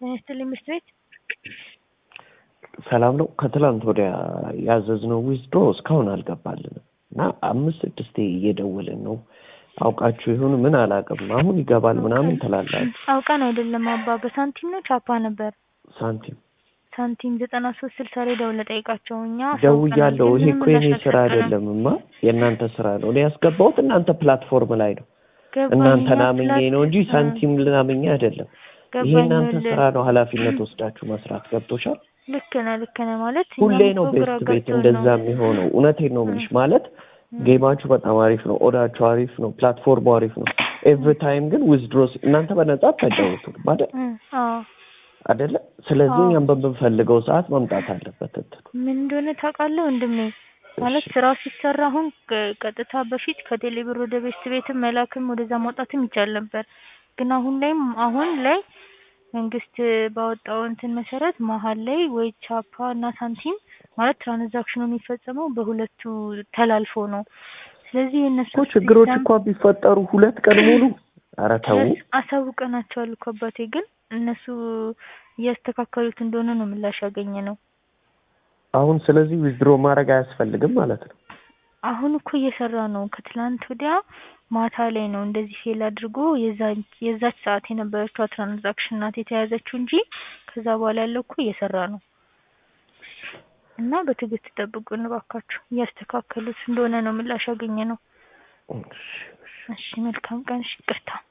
ይስጥልኝ ምሽት ቤት ሰላም ነው። ከትላንት ወዲያ ያዘዝነው ዊዝድሮ እስካሁን አልገባልንም እና አምስት ስድስቴ እየደወልን ነው። አውቃችሁ ይሁን ምን አላውቅም። አሁን ይገባል ምናምን ትላላችሁ። አውቀን አይደለም አባ፣ በሳንቲም ነው ቻፓ ነበር። ሳንቲም ሳንቲም ዘጠና ሶስት ስልሳ ላይ ደውለህ ጠይቃቸው። እኛ ደውያለሁ። ይሄ እኮ የኔ ስራ አይደለም ማ የእናንተ ስራ ነው። እኔ ያስገባሁት እናንተ ፕላትፎርም ላይ ነው። እናንተን አምኜ ነው እንጂ ሳንቲም ልናምኜ አይደለም። ይሄ እናንተ ስራ ነው። ኃላፊነት ወስዳችሁ መስራት ገብቶሻል። ልክ ነህ፣ ልክ ነህ ማለት ሁሌ ነው ቤስት ቤት እንደዛ የሚሆነው። እውነቴን ነው የምልሽ ማለት ጌማችሁ በጣም አሪፍ ነው። ኦዳችሁ አሪፍ ነው። ፕላትፎርሙ አሪፍ ነው። ኤቭሪ ታይም ግን ዊዝድሮስ እናንተ በነጻ አታጫውቱ ማለት አይደለ? ስለዚህ እኛም በምንፈልገው ሰዓት መምጣት አለበት። እንትኑ ምን እንደሆነ ታውቃለህ ወንድሜ ማለት ስራው ሲሰራ አሁን ቀጥታ በፊት ከቴሌብር ወደ ቤስት ቤትም መላክም ወደዛ ማውጣትም ይቻል ነበር። ግን አሁን ላይም አሁን ላይ መንግስት ባወጣው እንትን መሰረት መሀል ላይ ወይ ቻፓ እና ሳንቲም ማለት ትራንዛክሽኑ የሚፈጸመው በሁለቱ ተላልፎ ነው። ስለዚህ እነሱ እኮ ችግሮች እኮ ቢፈጠሩ ሁለት ቀን ሙሉ ኧረ ተው አሳውቀናቸዋል እኮ አባቴ። ግን እነሱ እያስተካከሉት እንደሆነ ነው ምላሽ ያገኘ ነው። አሁን ስለዚህ ዊዝድሮ ማድረግ አያስፈልግም ማለት ነው። አሁን እኮ እየሰራ ነው። ከትላንት ወዲያ ማታ ላይ ነው እንደዚህ ፌል አድርጎ የዛች ሰዓት የነበረችው ትራንዛክሽን ናት የተያዘችው እንጂ ከዛ በኋላ ያለው እኮ እየሰራ ነው። እና በትዕግስት ጠብቁን እባካችሁ። እያስተካከሉት እንደሆነ ነው ምላሽ ያገኘ ነው። እሺ መልካም ቀን። እሺ ይቅርታ